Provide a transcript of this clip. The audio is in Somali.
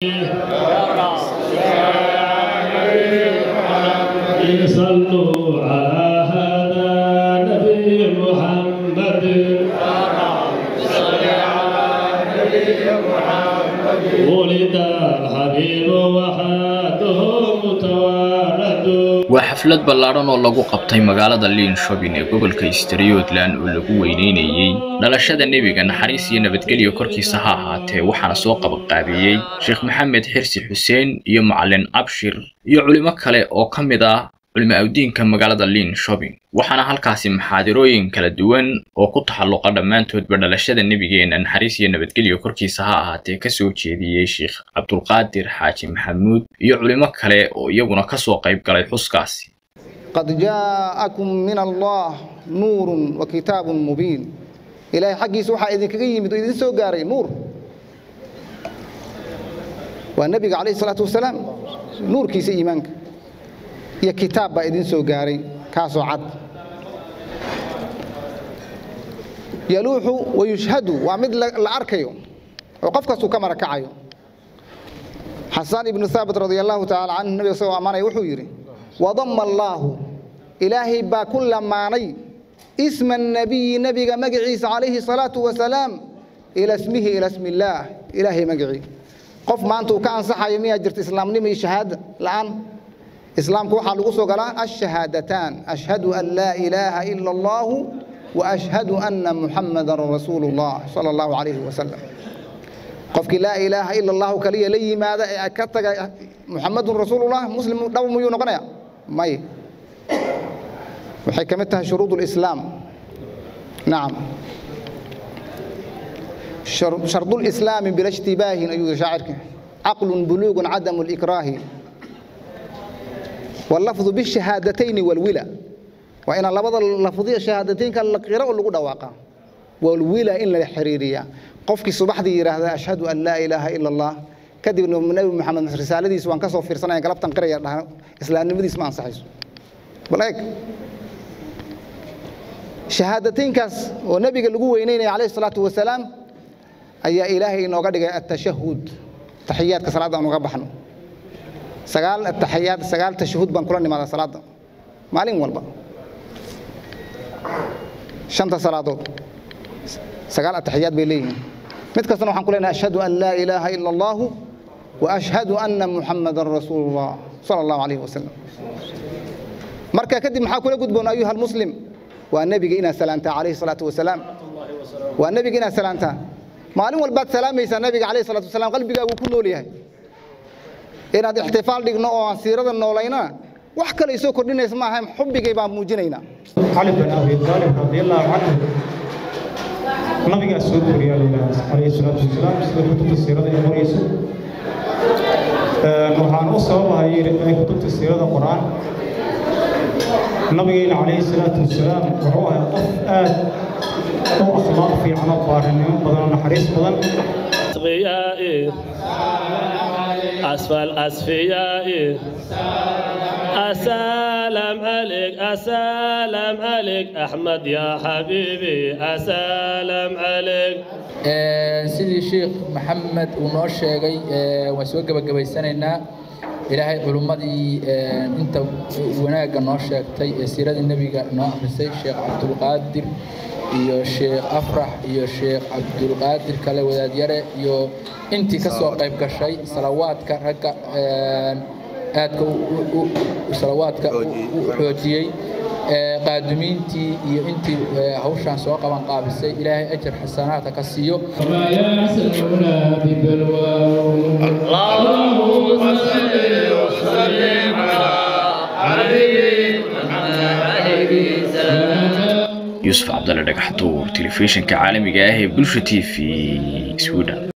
صلوا على هذا نبي محمد ولد الحبيب وحاته متوارد waa xaflad ballaadhan oo lagu qabtay magaalada liinshobin ee gobolka striyodland oo lagu weyneynayey dhalashada nebiga naxariis iyo nabadgelyo korkiisa ha ahaatee waxaana soo qabaqaabiyey sheekh maxamed xirsi xuseen iyo macalin abshir iyo culimo kale oo ka mid ah culimo awdiinka magaalada liinshobin waxaana halkaasi maxaadirooyin kala duwan oo ku taxalluqa dhammaantoodba dhalashada nebigeena naxariis iyo nabadgelyo korkiisa ha ahaatee kasoo jeediyey sheekh cabdulqaadir xaaji maxamuud iyo culimo kale oo iyaguna kasoo qayb galay xuskaasi قد جاءكم من الله نور وكتاب مبين إلهي حقي سوحا إذن كقيم إذن سو قاري نور والنبي عليه الصلاة والسلام نور كيس إيمانك يا كتاب با إذن سو قاري كاسو عد يلوح ويشهد ومثل الأركيو وقف كسو كما ركعيو حسان بن ثابت رضي الله تعالى عنه النبي صلى الله عليه وسلم يري وضم الله إلهي با كل ماني اسم النبي نبي مقعيس عليه الصلاة والسلام إلى اسمه إلى اسم الله إلهي مقعي قف ما أنتو كان صحة يمية جرت إسلام نمي شهادة الآن إسلام كوحا لغسو قال الشهادتان أشهد أن لا إله إلا الله وأشهد أن محمد رسول الله صلى الله عليه وسلم qofkii laa ilaaha ila allahu kaliya la yimaada ee ka taga muxamadun rasuulullah muslim dhab muyuu noqonaya may waxay ka mid tahay shuruud lislaam nacam shardu lislaami bila ishtibaahin ayuu yiri shaacirka caqlun buluugun cadamu likraahi واللفظ بالشهادتين والولا وإن لبض اللفظية شهادتين كان لقراء لغو دواقا والولا إن الحريرية qofkii subaxdii yiraahda ashhadu an laa ilaaha ila allah kadibna nabi maxamed risaaladiisa waan ka soo fiirsanaya galabtan qiraya dhaha islaamnimadiis ma ansaxayso bal eeg shahaadateynkaas oo nabiga lagu weyneynaya calayhi salaatu wasalaam ayaa ilaahay inooga dhigay atashahud taxiyaadka salaadda aan uga baxno sagaal ataxiyaad sagaal tashahud baan kula nimaadaa salaadda maalin walba shanta salaadood sagaal ataxiyaad bay leeyihiin mid kastana waxaan ku leenahay ashhadu an laa ilaaha ila allah wa ashhadu anna muxamadan rasuulullah sala allahu calayhi wasalam marka kadib maxaa kula gudboon ayuha almuslim waa nebiga inaad salaantaa calayhi salaatu wasalaam waa nebiga inaad salaantaa maalin walbaad salaamaysaa nebiga calayhi salaatu wasalaam qalbigaagu ku nool yahay inaad ixtifaal dhigno oo aan siirada noolaynana wax kale isoo kordhinaysa maaha xubbigay baan muujinaynaa cali bin abi taalib radiallahu canhu nabigaa soo koriyaa layidhaahda calayhi salaatu wasalaam sida kutubta siirada ay qorayso waxaan u sababahay ay kutubta siirada qoraan nabigeena calayhi salaatu wasalaam wuxuu ahay qof aad u akhlaaq fiican oo baarinimo badan oo naxariis badan أصفيائي أسفل أصفيائي أسلم عليك أسلم عليك أحمد يا حبيبي أسلم عليك sidii sheekh maxamed uu noo sheegay waan soo gebagabaysanaynaa ilaahay culummadii inta wanaagga noo sheegtay ee siiradii nebiga noo akhrisay sheekh cabdulqaadir iyo sheekh afrax iyo sheekh cabdulqaadir kale wadaadyare iyo intii ka soo qayb gashay salawaadka ragga aadka salawaadka u xoojiyey qaadumiintii iyo intii hawshaan soo qaban qaabisay ilaahay ajar xasanaadka ka siiyo وما يحسننا ببلوى اللهم صل وسلم على حبيبي محمد عليه السلام yuusuf cabdalle dhagaxtuur telefishinka caalamiga ah ee bulsha t v sweden